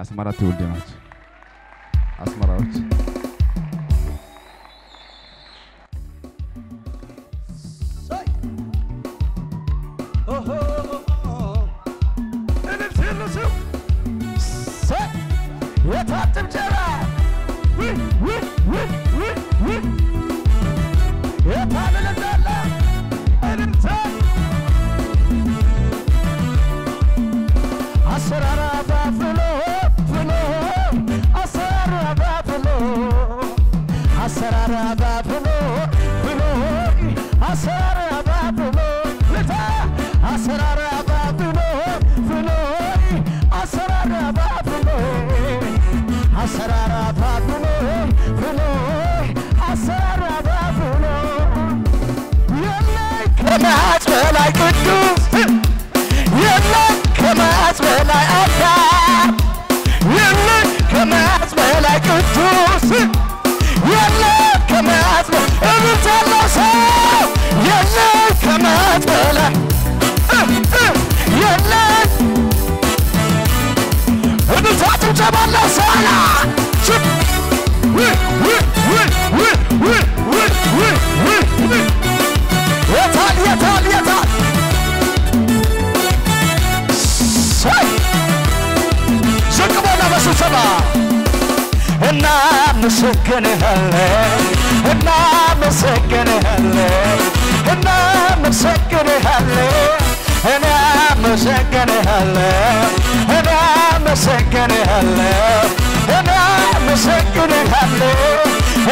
የአስመራ ትውልድ ናቸው። አስመራዎች የታጭብጨባ የታልልታለ እልልታ አሰራራ ፍሎ ፍሎ አሰራራ ፍሎ አሰራራ ፍሎ ፍሎ አሰራራ ፍሎ ልታ አሰራራ ፍሎ ፍሎ አሰራራ ፍሎ አሰራራ ፍሎ ፍሎ አሰራራ ፍሎ የለይ ከመዓት በላይ ቅዱስ የለም ከመዓት በላይ አዳም የለም ከመዓት በላይ ቅዱስ የለም ከመዓት በላይ እብት ያለው ሰው የለም ከመዓት በላይ የለም እብታችሁ ጨባለው ሰላ የታል የታል የታል ሳይ ዝቅ በላ በስብሰባ እናመሰግንሃለን እናመሰግንሃለን እናመሰግንሃለን እናመሰግንሃለን እናመሰግንሃለን እናመሰግንሃለን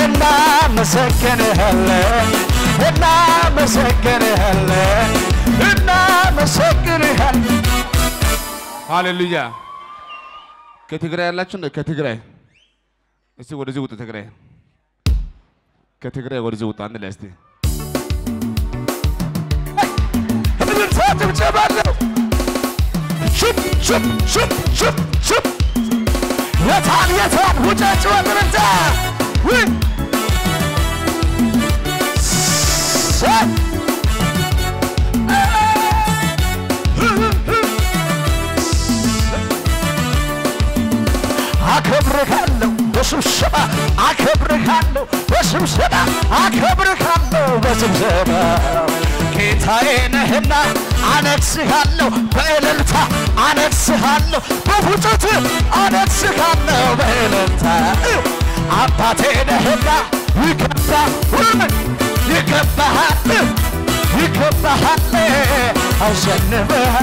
እናመሰግንሃለን እናመሰግንሃለን እናመሰግንሃለን ሃሌሉያ። ከትግራይ ያላችሁ እንደ ከትግራይ እስቲ ወደዚህ ውጡ። ትግራይ ከትግራይ ወደዚህ ውጡ። አንድ ላይ እስቲ እልልታ ጭብጨባ አለው። ሽብ ሽብ ሽብ ሽብ ሽብ የታል የታል ውጫጭ ወጥርታ አከብርሃለሁ በስብሰባ አከብርሃለሁ በስብሰባ አከብርሃለሁ በስብሰባ ጌታዬ ነህና አነግስሃለሁ በእልልታ አነግስሃለሁ በፉጨት አነግስሃለሁ በእልልታ አባቴ ነህና ይገባ ይገባሃል ይገባሃል አሸንፈሃል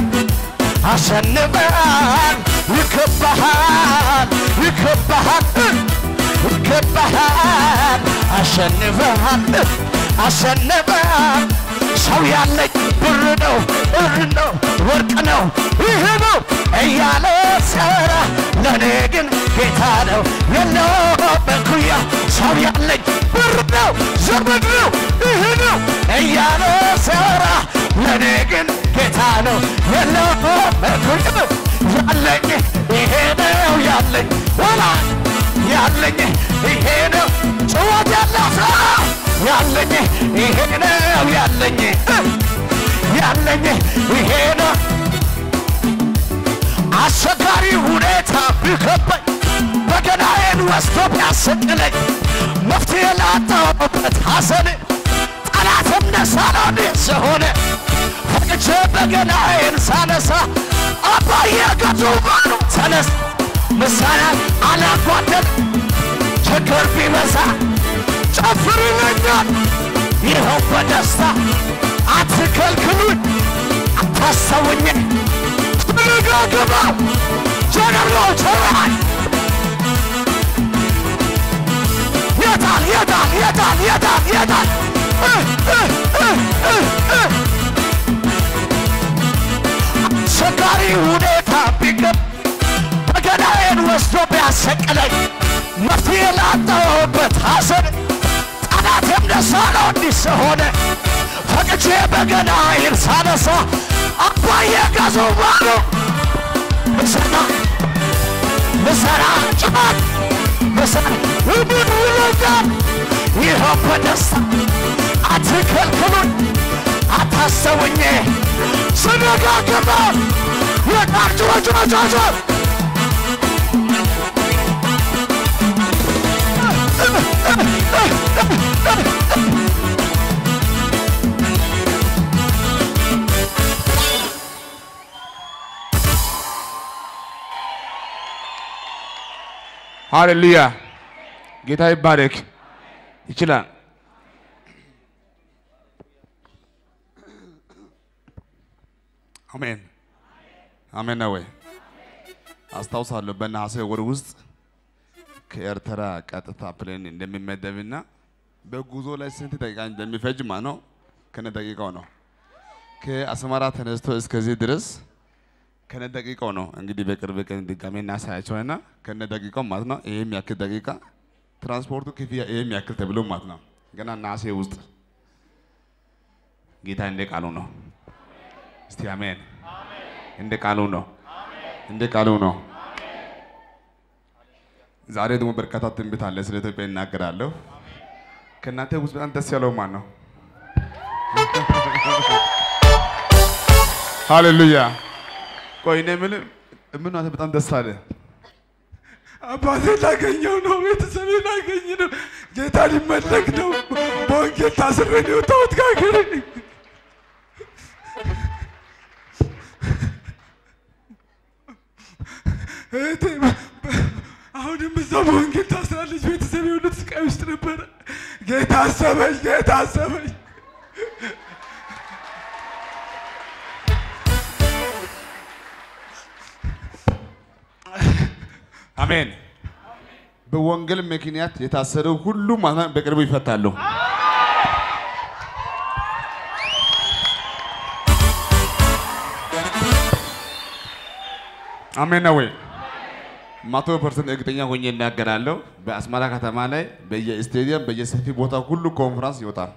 አሸንፈሃል ይገባሃል ይገባሃል ይገባሃል አሸንፈሃል አሸንፈሃል ሰው ያለኝ ብር ነው ብር ነው ወርቅ ነው ይህ ነው እያለ ሰራ ለእኔ ግን ጌታ ነው የለው በኩያ ሰው ያለኝ ብር ነው ዘመድ ነው ይህ ነው እያለ ሰራ ለእኔ ግን ጌታ ነው የለው በኩያ ያለኝ ይሄ ነው ያለኝ ወላ ያለኝ ይሄ ነው ጭወት ያለው ሰው ያለኝ ይሄ ነው ያለኝ ያለኝ ይሄ ነው አስቸጋሪ ሁኔታ ቢከበኝ በገናዬን ወስዶ ቢያሰቅለኝ መፍትሄ ላጣሁበት ሐዘን ጠላትም ነሳሎን ስሆነ ፈቅቼ በገናዬን ሳነሳ አባዬ ገዙባኑ ተነስ ምሳሌ አላጓደል ችግር ቢበዛ ጨፍር ይለኛል ይኸው በደስታ አትከልክሉኝ አታስተውኝ ተረጋግባ ጀነሮ ቸራል የታል የታል የታል የታል የታል አስቸጋሪ ሁኔታ ቢገብ በገናዬን ወስዶ ቢያሰቅለኝ መፍትሄ ላጣሁበት ሐዘን ጠላቴም ደስ አለው እንዲህ ስሆነ ፈቅቼ በገናዬን ሳነሳ አባዬ ገዙ ባሉ ምሰራ ምሰራ ጭማት ምሰራ ውድን ውለጋል ይኸው በደስታ አትከልክሉኝ አታሰውኝ ስነጋገባ የቃል ጩኸ ጩኸ ሃሌሉያ ጌታ ይባረክ። ይችላል። አሜን አሜን ነው ወይ? አስታውሳለሁ በነሐሴ ወር ውስጥ ከኤርትራ ቀጥታ ፕሌን እንደሚመደብና በጉዞ ላይ ስንት ደቂቃ እንደሚፈጅ ማለት ነው። ከነ ደቂቃው ነው። ከአስመራ ተነስቶ እስከዚህ ድረስ ከነ ደቂቃው ነው። እንግዲህ በቅርብ ቀን ድጋሜ እናሳያቸውና ከነ ደቂቃው ማለት ነው። ይሄም ያክል ደቂቃ ትራንስፖርቱ ክፍያ ይሄም ያክል ተብሎ ማለት ነው። ገና ነሐሴ ውስጥ ጌታ እንደ ቃሉ ነው። እስቲ አሜን። እንደ ቃሉ ነው። እንደ ቃሉ ነው። ዛሬ ደግሞ በርካታ ትንቢት አለ። ስለ ኢትዮጵያ እናገራለሁ። ከእናንተ ውስጥ በጣም ደስ ያለው ማን ነው? ሃሌሉያ። ቆይ እኔ የምልህ ምን አንተ በጣም ደስ አለ? አባቴ ላገኘው ነው። ቤተሰቤ ላገኝ ነው። ጌታ ሊመለክ ነው። በወንጌል ታስሬ ነው የወጣሁት ከሀገሬ። እህቴ አሁንም እዛ በወንጌል ታስራለች። ቤተሰቤ ሁሉ ስቃይ ውስጥ ነበረ። ጌታ አሰበኝ። ጌታ አሰበኝ። አሜን። በወንጌል ምክንያት የታሰረው ሁሉ ማለት ነው በቅርቡ ይፈታሉ። አሜን ነው ወይ? መቶ ፐርሰንት እርግጠኛ ሆኜ እናገራለሁ። በአስመራ ከተማ ላይ በየስቴዲየም በየሰፊ ቦታ ሁሉ ኮንፈረንስ ይወጣል።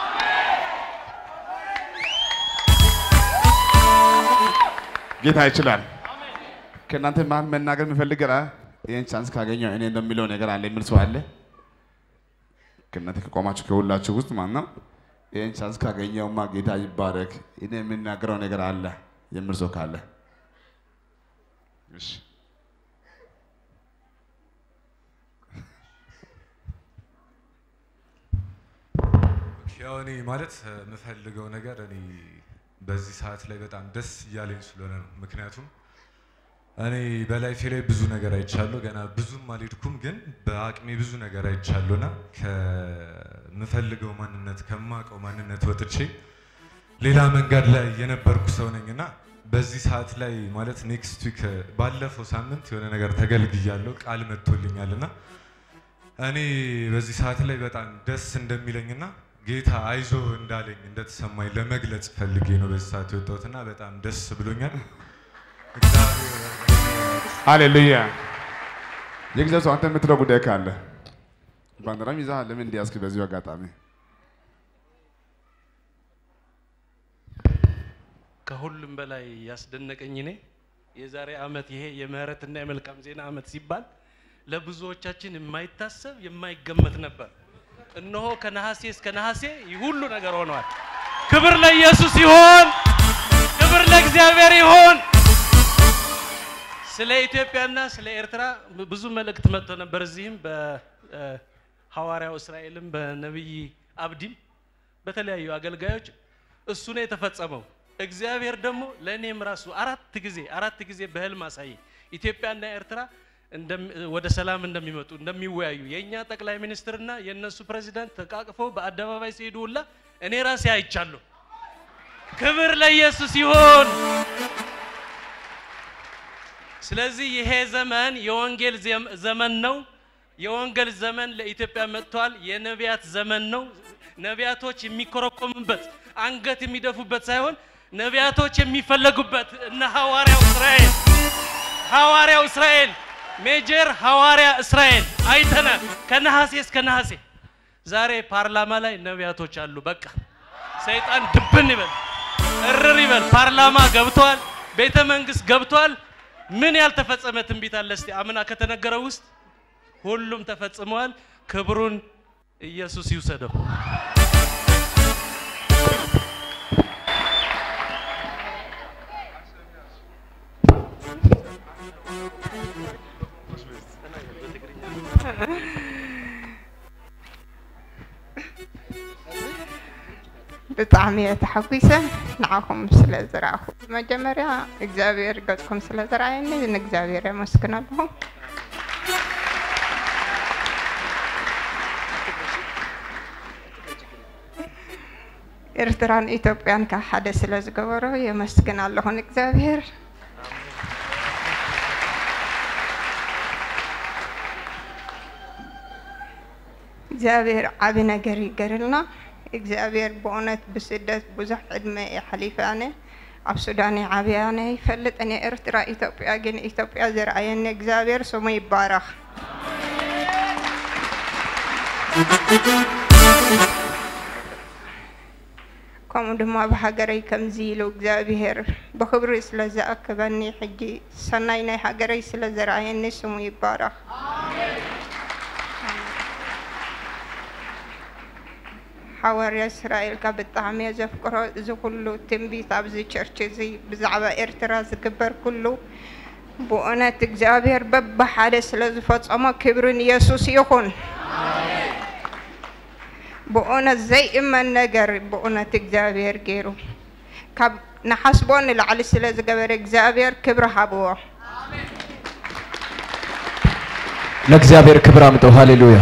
ጌታ ይችላል። ከእናንተ መሀል መናገር የሚፈልግ ራ ይህን ቻንስ ካገኘው እኔ እንደሚለው ነገር አለ የሚል ሰው አለ? ከእናንተ ከቆማችሁ ከሁላችሁ ውስጥ ማለት ነው። ይህን ቻንስ ካገኘውማ ጌታ ይባረክ፣ እኔ የምናገረው ነገር አለ የሚል ሰው ካለ እሺ። ያው እኔ ማለት የምፈልገው ነገር እኔ በዚህ ሰዓት ላይ በጣም ደስ እያለኝ ስለሆነ ነው። ምክንያቱም እኔ በላይፌ ላይ ብዙ ነገር አይቻለሁ። ገና ብዙም አልሄድኩም፣ ግን በአቅሜ ብዙ ነገር አይቻለሁና ከምፈልገው ማንነት ከማውቀው ማንነት ወጥቼ ሌላ መንገድ ላይ የነበርኩ ሰው ነኝና በዚህ ሰዓት ላይ ማለት ኔክስት ዊክ ባለፈው ሳምንት የሆነ ነገር ተገልግያለሁ፣ ቃል መጥቶልኛልና እኔ በዚህ ሰዓት ላይ በጣም ደስ እንደሚለኝና ጌታ አይዞ እንዳለኝ እንደተሰማኝ ለመግለጽ ፈልጌ ነው በዚህ ሰዓት የወጣሁትና በጣም ደስ ብሎኛል። እግዚአብሔር ሃሌሉያ። የእግዚአብሔር ሰው አንተ የምትለው ጉዳይ ካለ ባንዲራም ይዘሃል። ለምን እንዲያስክ በዚሁ አጋጣሚ ከሁሉም በላይ ያስደነቀኝ እኔ የዛሬ ዓመት ይሄ የምህረትና የመልካም ዜና ዓመት ሲባል ለብዙዎቻችን የማይታሰብ የማይገመት ነበር። እነሆ ከነሐሴ እስከ ነሐሴ ይህ ሁሉ ነገር ሆነዋል። ክብር ለኢየሱስ ይሁን፣ ክብር ለእግዚአብሔር ይሁን። ስለ ኢትዮጵያና ስለ ኤርትራ ብዙ መልእክት መጥቶ ነበር። እዚህም በሐዋርያው እስራኤልም በነቢይ አብዲም በተለያዩ አገልጋዮች እሱ ነው የተፈጸመው። እግዚአብሔር ደግሞ ለእኔም ራሱ አራት ጊዜ አራት ጊዜ በህልም አሳየ ኢትዮጵያና ኤርትራ እንደም- ወደ ሰላም እንደሚመጡ እንደሚወያዩ የእኛ ጠቅላይ ሚኒስትርና የእነሱ ፕሬዚዳንት ተቃቅፈው በአደባባይ ሲሄዱ ሁላ እኔ ራሴ አይቻለሁ። ክብር ለኢየሱስ ይሁን። ስለዚህ ይሄ ዘመን የወንጌል ዘም- ዘመን ነው። የወንጌል ዘመን ለኢትዮጵያ መጥቷል። የነቢያት ዘመን ነው። ነቢያቶች የሚኮረኮሙበት አንገት የሚደፉበት ሳይሆን ነቢያቶች የሚፈለጉበት እነ ሐዋርያው እስራኤል ሐዋርያው እስራኤል ሜጀር ሐዋርያ እስራኤል አይተናል። ከነሐሴ እስከ ነሐሴ ዛሬ ፓርላማ ላይ ነቢያቶች አሉ። በቃ ሰይጣን ድብን ይበል፣ እርር ይበል። ፓርላማ ገብቷል፣ ቤተ መንግስት ገብቷል። ምን ያልተፈጸመ ትንቢት አለ? እስቲ አምና ከተነገረው ውስጥ ሁሉም ተፈጽመዋል። ክብሩን ኢየሱስ ይውሰደው። ብጣዕሚ እየ ተሓጒሰ ንዓኹም ስለ ዝረኣኹ መጀመርያ እግዚኣብሔር ገጽኩም ስለ ዝረኣየኒ ንእግዚኣብሔር የመስግን ኣለኹ ኤርትራን ኢትዮጵያን ካብ ሓደ ስለ ዝገበሮ የመስግን ኣለኹን እግዚኣብሔር እግዚኣብሔር ዓብ ነገር ይገርልና እግዚኣብሔር ብእውነት ብስደት ብዙሕ ዕድመ እየ ሓሊፈ ኣነ ኣብ ሱዳን ዓብያ ኣነ ይፈልጥ እኔ ኤርትራ ኢትዮጵያ ግን ኢትዮጵያ ዝረኣየኒ እግዚኣብሔር ስሙ ይባረኽ ከምኡ ድማ ብሃገረይ ከምዚ ኢሉ እግዚኣብሔር ብክብሪ ስለ ዝኣክበኒ ሕጂ ሰናይ ናይ ሃገረይ ስለ ዝረኣየኒ ስሙ ይባረኽ ሓዋርያ እስራኤልካ ብጣዕሚ እየ ዘፍቅሮ እዚ ኩሉ ትንቢት ኣብዚ ቸርች እዚ ብዛዕባ ኤርትራ ዝግበር ኩሉ ብእውነት እግዚኣብሔር በብሓደ ስለ ዝፈፀሞ ክብሪ ንየሱስ ይኹን ብእውነት ዘይእመን ነገር ብእውነት እግዚአብሔር ገይሩ ካብ ንሓስቦ ንላዕሊ ስለ ዝገበረ እግዚአብሔር ክብሪ ሃብዎ ለእግዚአብሔር ክብር አምጠው። ሃሌሉያ።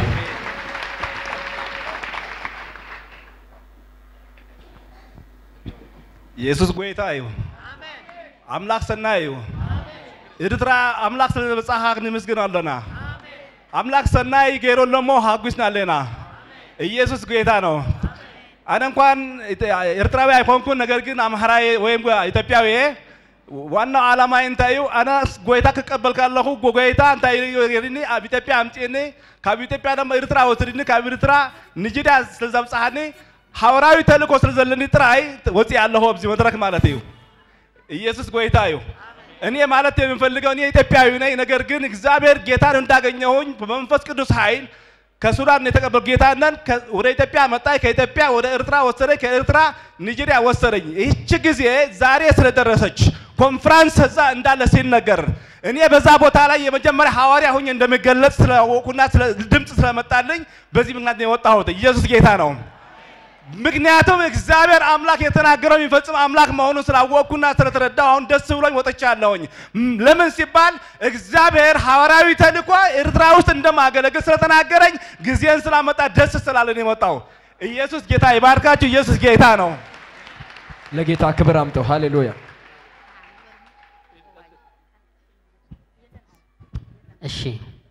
ኢየሱስ ጎይታ እዩ ኣምላኽ ሰናይ እዩ ኤርትራ ኣምላኽ ስለ ዝበፅሓ ክንምስግን ኣለና ኣምላኽ ሰናይ ገይሮሎ እሞ ሃጉስና ኣለና ኢየሱስ ጌታ ነው ኣነ እንኳን ኤርትራዊ ኣይኮንኩን ነገር ግን ኣምሃራዊ ወይም ኢትዮጵያዊ እየ ዋናው ዓላማ እንታይ እዩ ኣነ ጎይታ ክቀበል ከለኹ ጎይታ እንታይ ገይርኒ ኣብ ኢትዮጵያ ኣምፂኒ ካብ ኢትዮጵያ ድማ ኤርትራ ወስድኒ ካብ ኤርትራ ንጅዳ ስለ ዘብፅሓኒ ሓበራዊ ተልእኮ ስለ ዘለኒ ጥራይ ወፂእ ኣለኹ ኣብዚ መድረክ ማለት እዩ ኢየሱስ ጎይታ እዩ እኔ ማለት የምፈልገው እኔ ኢትዮጵያዊ ነኝ ነገር ግን እግዚአብሔር ጌታን እንዳገኘሁኝ በመንፈስ ቅዱስ ኃይል ከሱዳን የተቀበል ጌታነን ወደ ኢትዮጵያ መጣኝ። ከኢትዮጵያ ወደ ኤርትራ ወሰደኝ። ከኤርትራ ኒጀሪያ ወሰደኝ። ይህች ጊዜ ዛሬ ስለደረሰች ኮንፍራንስ እዛ እንዳለ ሲነገር እኔ በዛ ቦታ ላይ የመጀመሪያ ሐዋርያ ሁኜ እንደምገለጽ ስላወቁና ድምፅ ስለመጣልኝ በዚህ ምክንያት ነው የወጣሁት። ኢየሱስ ጌታ ነው። ምክንያቱም እግዚአብሔር አምላክ የተናገረው የሚፈጽም አምላክ መሆኑን ስላወቅኩና ስለተረዳው አሁን ደስ ብሎኝ ወጥቻለሁኝ። ለምን ሲባል እግዚአብሔር ሐዋርያዊ ተልእኮ ኤርትራ ውስጥ እንደማገለግል ስለተናገረኝ ጊዜን ስላመጣ ደስ ስላለን የመጣው። ኢየሱስ ጌታ ይባርካችሁ። ኢየሱስ ጌታ ነው። ለጌታ ክብር አምጠው። ሃሌሉያ። እሺ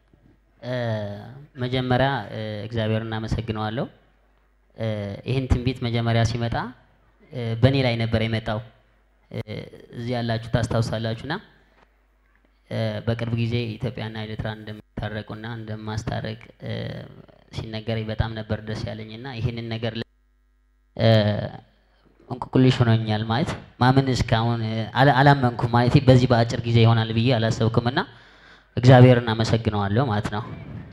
መጀመሪያ እግዚአብሔር እናመሰግነዋለሁ። ይህን ትንቢት መጀመሪያ ሲመጣ በእኔ ላይ ነበር የመጣው። እዚህ ያላችሁ ታስታውሳላችሁና በቅርብ ጊዜ ኢትዮጵያና ኤርትራ እንደሚታረቁና እንደማስታረቅ ሲነገረኝ በጣም ነበር ደስ ያለኝና ይህንን ነገር እንቁቁልሽ ሆኖኛል ማለት ማመን እስካሁን አላመንኩም ማለት በዚህ በአጭር ጊዜ ይሆናል ብዬ አላሰብኩምና እግዚአብሔርን አመሰግነዋለሁ ማለት ነው።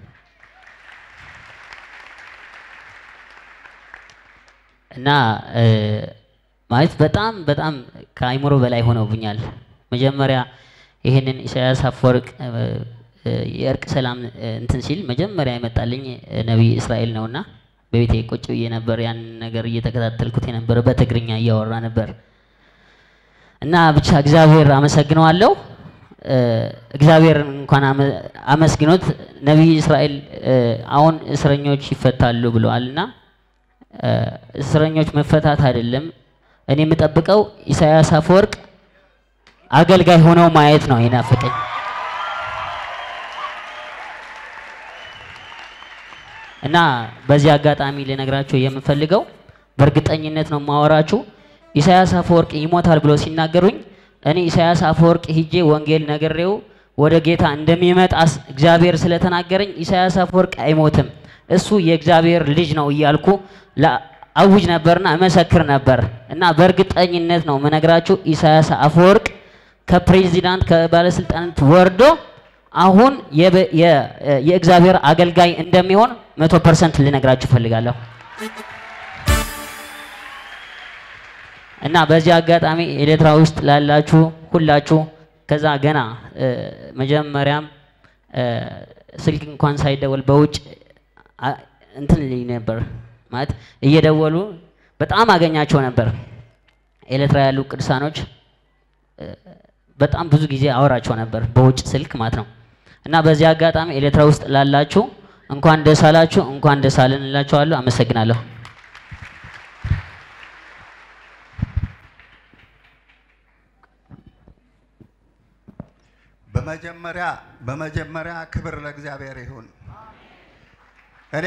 እና ማለት በጣም በጣም ከአይምሮ በላይ ሆነውብኛል። መጀመሪያ ይህንን ኢሳያስ አፈወርቅ የእርቅ ሰላም እንትን ሲል መጀመሪያ የመጣልኝ ነቢይ እስራኤል ነውና በቤቴ ቁጭ ብዬ ነበር ያን ነገር እየተከታተልኩት የነበረ በትግርኛ እያወራ ነበር እና ብቻ እግዚአብሔር አመሰግነዋለሁ። እግዚአብሔር እንኳን አመስግኖት ነቢይ እስራኤል አሁን እስረኞች ይፈታሉ ብለዋል እና እስረኞች መፈታት አይደለም እኔ የምጠብቀው ኢሳያስ አፈወርቅ አገልጋይ ሆነው ማየት ነው የናፈቀኝ። እና በዚህ አጋጣሚ ልነግራችሁ የምፈልገው በእርግጠኝነት ነው የማወራችሁ። ኢሳያስ አፈወርቅ ይሞታል ብሎ ሲናገሩኝ እኔ ኢሳያስ አፈወርቅ ሂጄ ወንጌል ነግሬው ወደ ጌታ እንደሚመጣ እግዚአብሔር ስለተናገረኝ ኢሳያስ አፈወርቅ አይሞትም፣ እሱ የእግዚአብሔር ልጅ ነው እያልኩ አውጅ ነበርና እመሰክር ነበር እና በእርግጠኝነት ነው የምነግራችሁ ኢሳያስ አፈወርቅ ከፕሬዚዳንት ከባለስልጣናት ወርዶ አሁን የእግዚአብሔር አገልጋይ እንደሚሆን መቶ ፐርሰንት ልነግራችሁ እፈልጋለሁ። እና በዚህ አጋጣሚ ኤሌትራ ውስጥ ላላችሁ ሁላችሁ ከዛ ገና መጀመሪያም ስልክ እንኳን ሳይደወል በውጭ እንትን ልኝ ነበር ማለት እየደወሉ በጣም አገኛቸው ነበር። ኤሌትራ ያሉ ቅዱሳኖች በጣም ብዙ ጊዜ አወራቸው ነበር በውጭ ስልክ ማለት ነው። እና በዚህ አጋጣሚ ኤሌትራ ውስጥ ላላችሁ እንኳን ደስ አላችሁ፣ እንኳን ደስ አለን እላችኋለሁ። አመሰግናለሁ። በመጀመሪያ በመጀመሪያ ክብር ለእግዚአብሔር ይሁን። እኔ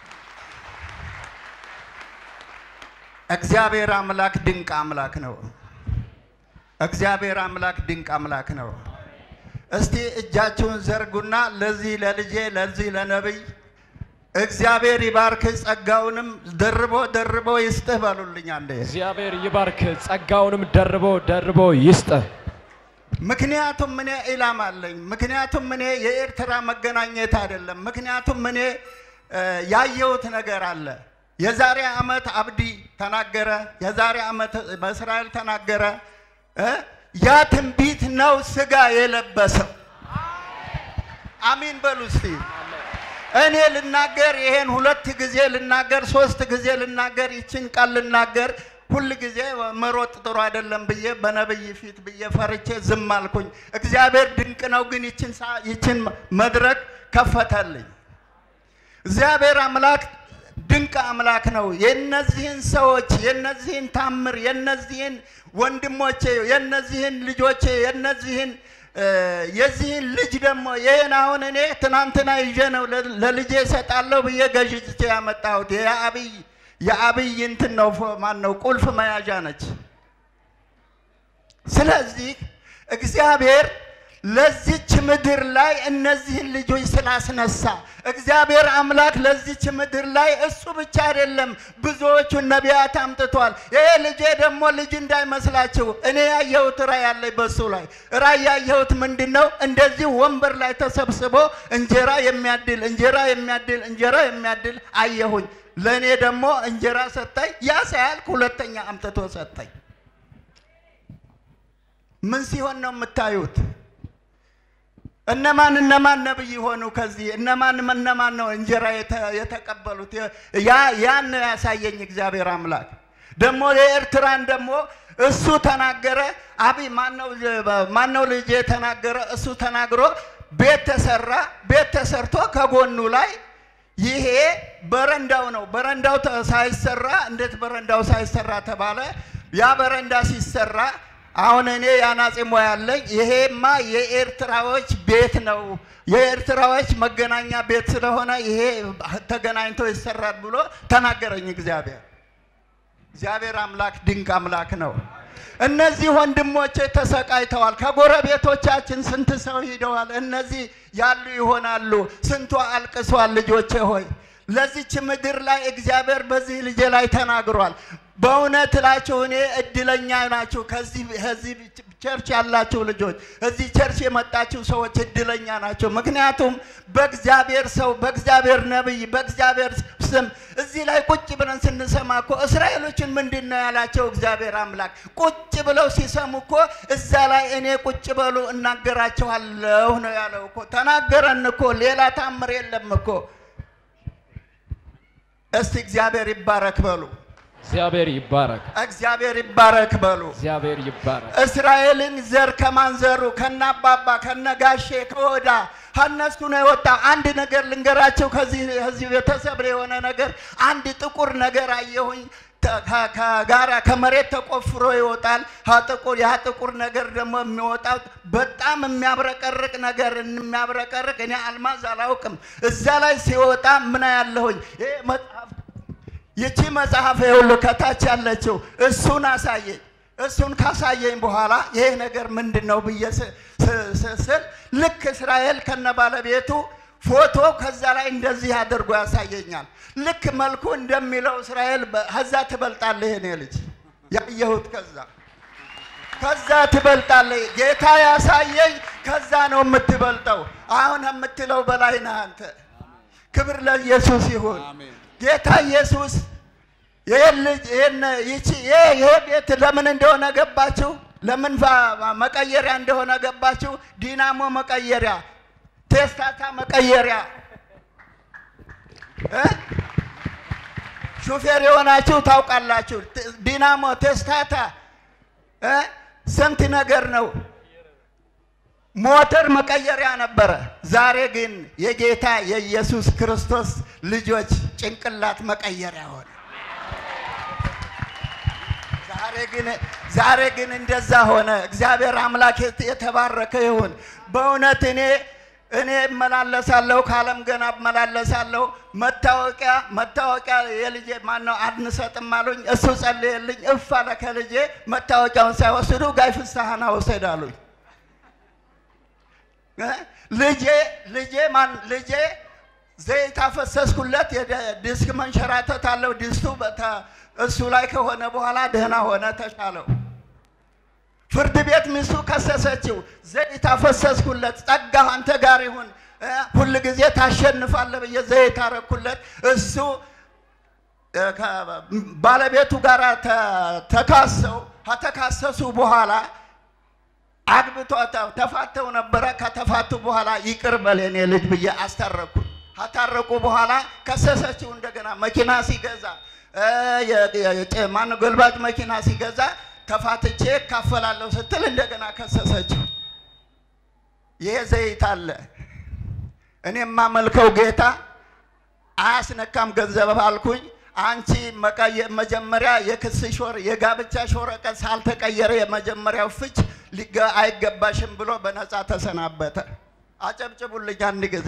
እግዚአብሔር አምላክ ድንቅ አምላክ ነው። እግዚአብሔር አምላክ ድንቅ አምላክ ነው። እስቲ እጃችሁን ዘርጉና ለዚህ ለልጄ ለዚህ ለነቢይ እግዚአብሔር ይባርክ ጸጋውንም ደርቦ ደርቦ ይስጥህ በሉልኝ አንዴ። እግዚአብሔር ይባርክ፣ ጸጋውንም ደርቦ ደርቦ ይስጥህ። ምክንያቱም እኔ ኢላማ አለኝ። ምክንያቱም እኔ የኤርትራ መገናኘት አይደለም። ምክንያቱም እኔ እ፣ ያየሁት ነገር አለ። የዛሬ ዓመት አብዲ ተናገረ፣ የዛሬ ዓመት በእስራኤል ተናገረ። እ፣ ያ ትንቢት ነው ስጋ የለበሰው። አሚን በሉ እስቲ። እኔ ልናገር ይሄን ሁለት ጊዜ ልናገር ሶስት ጊዜ ልናገር ይችን ቃል ልናገር ሁል ጊዜ መሮጥ ጥሩ አይደለም ብዬ በነብይ ፊት ብዬ ፈርቼ ዝም አልኩኝ። እግዚአብሔር ድንቅ ነው፣ ግን ይችን ሰዓ- ይችን መድረክ ከፈተልኝ። እግዚአብሔር አምላክ ድንቅ አምላክ ነው። የነዚህን ሰዎች የነዚህን ታምር የነዚህን ወንድሞቼ የነዚህን ልጆቼ የነዚህን እ፣ የዚህን ልጅ ደግሞ ይህን አሁን እኔ ትናንትና ይዤ ነው ለ- ለልጄ እሰጣለሁ ብዬ ገዥቼ ያመጣሁት የአብይ የአብይ እንትን ነው ፎ- ማን ነው ቁልፍ መያዣ ነች። ስለዚህ እግዚአብሔር ለዚች ምድር ላይ እነዚህን ልጆች ስላስነሳ እግዚአብሔር አምላክ ለዚች ምድር ላይ እሱ ብቻ አይደለም ብዙዎቹን ነቢያት አምጥቷል። ይሄ ልጄ ደግሞ ልጅ እንዳይመስላችሁ እኔ ያየሁት ራእይ አለኝ በሱ ላይ ራእይ ያየሁት ምንድን ነው? እንደዚህ ወንበር ላይ ተሰብስቦ እንጀራ የሚያድል እንጀራ የሚያድል እንጀራ የሚያድል አየሁኝ። ለእኔ ደግሞ እንጀራ ሰጠኝ። ያ ሳያልቅ ሁለተኛ አምጥቶ ሰጠኝ። ምን ሲሆን ነው የምታዩት? እነማን እነማን ነብይ ሆኑ? ከዚህ እነማን እነማን ነው እንጀራ የተ- የተቀበሉት? ያ ያን ነው ያሳየኝ እግዚአብሔር አምላክ። ደግሞ የኤርትራን ደግሞ እሱ ተናገረ። አብይ ማነው ማነው ልጅ የተናገረ? እሱ ተናግሮ ቤት ተሰራ። ቤት ተሰርቶ ከጎኑ ላይ ይሄ በረንዳው ነው። በረንዳው ተ- ሳይሰራ እንዴት በረንዳው ሳይሰራ ተባለ? ያ በረንዳ ሲሰራ አሁን እኔ የአናጺ ሙያ አለኝ። ይሄማ የኤርትራዎች ቤት ነው፣ የኤርትራዎች መገናኛ ቤት ስለሆነ ይሄ ተገናኝቶ ይሰራል ብሎ ተናገረኝ እግዚአብሔር። እግዚአብሔር አምላክ ድንቅ አምላክ ነው። እነዚህ ወንድሞቼ ተሰቃይተዋል። ከጎረቤቶቻችን ስንት ሰው ሂደዋል። እነዚህ ያሉ ይሆናሉ። ስንቱ አልቅሷል። ልጆቼ ሆይ ለዚች ምድር ላይ እግዚአብሔር በዚህ ልጄ ላይ ተናግሯል። በእውነት እላችሁ እኔ እድለኛ ናችሁ። ከዚህ ከዚህ ቸርች ያላችሁ ልጆች፣ እዚህ ቸርች የመጣችሁ ሰዎች እድለኛ ናቸው። ምክንያቱም በእግዚአብሔር ሰው፣ በእግዚአብሔር ነቢይ፣ በእግዚአብሔር ስም እዚህ ላይ ቁጭ ብለን ስንሰማ እኮ እስራኤሎችን ምንድን ነው ያላቸው እግዚአብሔር አምላክ? ቁጭ ብለው ሲሰሙ እኮ እዛ ላይ እኔ ቁጭ በሉ እናገራቸዋለሁ ነው ያለው እኮ። ተናገረን እኮ ሌላ ታምር የለም እኮ። እስቲ እግዚአብሔር ይባረክ በሉ። እግዚአብሔር ይባረክ። እግዚአብሔር ይባረክ በሉ። እግዚአብሔር ይባረክ። እስራኤልን ዘር ከማንዘሩ ከነአባባ ከነጋሼ ከወዳ ከእነሱ ነው የወጣ። አንድ ነገር ልንገራቸው። ከዚህ ከዚህ ቤተሰብ የሆነ ነገር አንድ ጥቁር ነገር አየሁኝ። ተ- ከ- ከጋራ ከመሬት ተቆፍሮ ይወጣል። ያ ጥቁር ያ ጥቁር ነገር ደግሞ የሚወጣው በጣም የሚያብረቀርቅ ነገር የሚያብረቀርቅ እኔ አልማዝ አላውቅም። እዛ ላይ ሲወጣ ምን ያለሁኝ ይሄ መጽሐፍ ይቺ መጽሐፍ ይኸውልህ ከታች ያለችው እሱን አሳየኝ። እሱን ካሳየኝ በኋላ ይሄ ነገር ምንድን ነው ብዬ ስ- ስ- ስ- ስል ልክ እስራኤል ከነ ባለቤቱ ፎቶ ከዛ ላይ እንደዚህ አድርጎ ያሳየኛል። ልክ መልኩ እንደሚለው እስራኤል በ- ከዛ ትበልጣለህ የኔ ልጅ ያየሁት ከዛ ከዛ ትበልጣለህ። ጌታ ያሳየኝ ከዛ ነው የምትበልጠው። አሁን የምትለው በላይ ነህ አንተ። ክብር ለኢየሱስ ይሁን። ጌታ ኢየሱስ ይህን ልጅ ይህን ይቺ ይሄ ይሄ ቤት ለምን እንደሆነ ገባችሁ? ለምን ፋ- መቀየሪያ እንደሆነ ገባችሁ? ዲናሞ መቀየሪያ፣ ቴስታታ መቀየሪያ እ? ሹፌር የሆናችሁ ታውቃላችሁ። ት- ዲናሞ ቴስታታ እ? ስንት ነገር ነው። ሞተር መቀየሪያ ነበረ። ዛሬ ግን የጌታ የኢየሱስ ክርስቶስ ልጆች ጭንቅላት መቀየሪያ ሆነ። ዛሬ ግን ዛሬ ግን እንደዛ ሆነ። እግዚአብሔር አምላክ የት- የተባረከ ይሁን። በእውነት እኔ እኔ እመላለሳለሁ ከዓለም ገና እመላለሳለሁ። መታወቂያ መታወቂያ የልጄ ማነው አንሰጥም አሉኝ። እሱ ጸልየልኝ እፍ አለ ከልጄ መታወቂያውን ሳይወስዱ ጋይ ፍስሐና ውሰድ አሉኝ። እ? ልጄ ልጄ ማን ልጄ ዘይት አፈሰስኩለት። የደ- ዲስክ መንሸራተት አለው ዲስቱ በተ- እሱ ላይ ከሆነ በኋላ ደህና ሆነ፣ ተሻለው። ፍርድ ቤት ሚስቱ ከሰሰችው። ዘይት አፈሰስኩለት፣ ጸጋ አንተ ጋር ይሁን፣ እ፣ ሁል ጊዜ ታሸንፋለህ ብዬ ዘይት አረኩለት። እሱ እ፣ ከ- ባለቤቱ ጋር ተ- ተካሰው ከተካሰሱ በኋላ አግብቶ ተ- ተፋተው ነበረ። ከተፋቱ በኋላ ይቅር በል የኔ ልጅ ብዬ አስታረኩ። ካታረቁ በኋላ ከሰሰችው። እንደገና መኪና ሲገዛ እ፣ የ- የ- የ- ማነው ገልባጭ መኪና ሲገዛ ተፋትቼ እካፈላለሁ ስትል እንደገና ከሰሰችው። ይሄ ዘይት አለ። እኔ የማመልከው ጌታ አያስነካም ገንዘብ አልኩኝ። አንቺ መቀየ- መጀመሪያ የክስሽ ወር የጋብቻሽ ወረቀት ሳልተቀየረ የመጀመሪያው ፍች ሊገ አይገባሽም ብሎ በነፃ ተሰናበተ። አጨብጭቡልኝ አንድ ጊዜ።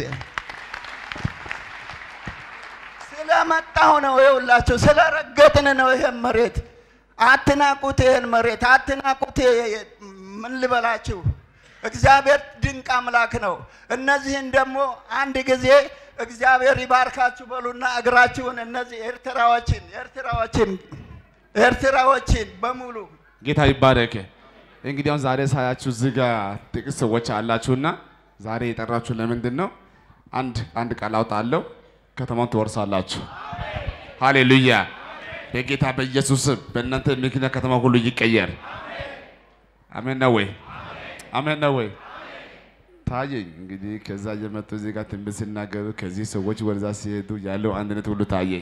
ስለመጣሁ ነው ይኸውላችሁ፣ ስለረገጥን ነው ይሄን መሬት። አትናቁት፣ ይሄን መሬት አትናቁት። ይሄ- ምን ልበላችሁ፣ እግዚአብሔር ድንቅ አምላክ ነው። እነዚህን ደግሞ አንድ ጊዜ እግዚአብሔር ይባርካችሁ በሉና እግራችሁን እነዚህ ኤርትራዎችን ኤርትራዎችን ኤርትራዎችን በሙሉ ጌታ ይባረክ። እንግዲህ አሁን ዛሬ ሳያችሁ እዚህ ጋር ጥቂት ሰዎች አላችሁና ዛሬ የጠራችሁ ለምንድን ነው? አንድ አንድ ቃል አውጣለሁ፣ ከተማውን ትወርሳላችሁ። ሃሌሉያ! በጌታ በኢየሱስ ስም በእናንተ ምክንያት ከተማ ሁሉ ይቀየር። አሜን ነው ወይ? አሜን ነው ወይ? ታየኝ እንግዲህ ከዛ እየመጡ እዚህ ጋር ትንቢት ሲናገሩ ከዚህ ሰዎች ወደዛ ሲሄዱ ያለው አንድነት ሁሉ ታየኝ።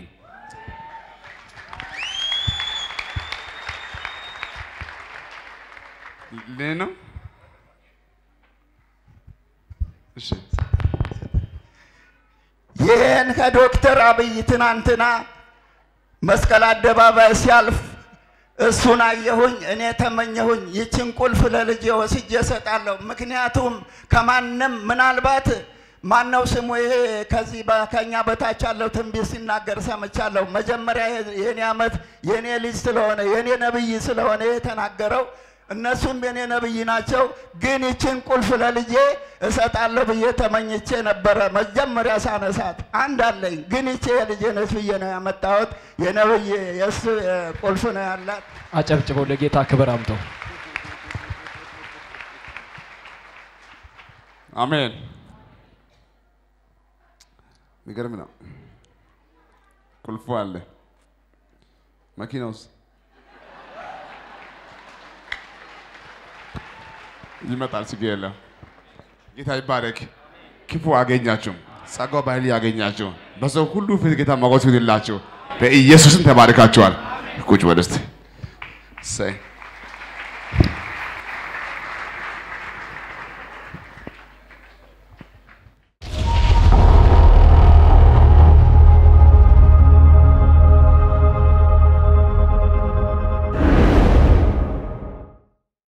ለኔ ነው። እሺ ይህን ከዶክተር አብይ ትናንትና መስቀል አደባባይ ሲያልፍ እሱን አየሁኝ። እኔ ተመኘሁኝ ይችን ቁልፍ ለልጄ ወስጄ እሰጣለሁ። ምክንያቱም ከማንም ምናልባት ማነው ስሙ ይሄ ከዚህ በ- ከኛ በታች ያለው ትንቢት ሲናገር ሰምቻለሁ። መጀመሪያ የ- የኔ ዓመት የኔ ልጅ ስለሆነ የኔ ነብይ ስለሆነ የተናገረው እነሱም የኔ ነብይ ናቸው። ግን ይችን ቁልፍ ለልጄ እሰጣለሁ ብዬ ተመኝቼ ነበረ። መጀመሪያ ሳነሳት አንድ አለኝ፣ ግን ይቼ የልጄ ነች ብዬ ነው ያመጣሁት። የነብይ የእሱ እ፣ ቁልፍ ነው ያላት። አጨብጭበው ለጌታ ክብር አምጠው። አሜን። የሚገርም ነው። ቁልፉ አለ። መኪናውስ ይመጣል። ችግር የለም። ጌታ ይባረክ። ክፉ አገኛችሁ፣ ጸጋው በኃይል ያገኛችሁ፣ በሰው ሁሉ ፊት ጌታ ሞገስ ይሁንላችሁ። በኢየሱስም ተባርካችኋል። ቁጭ በል እስቲ። እሰይ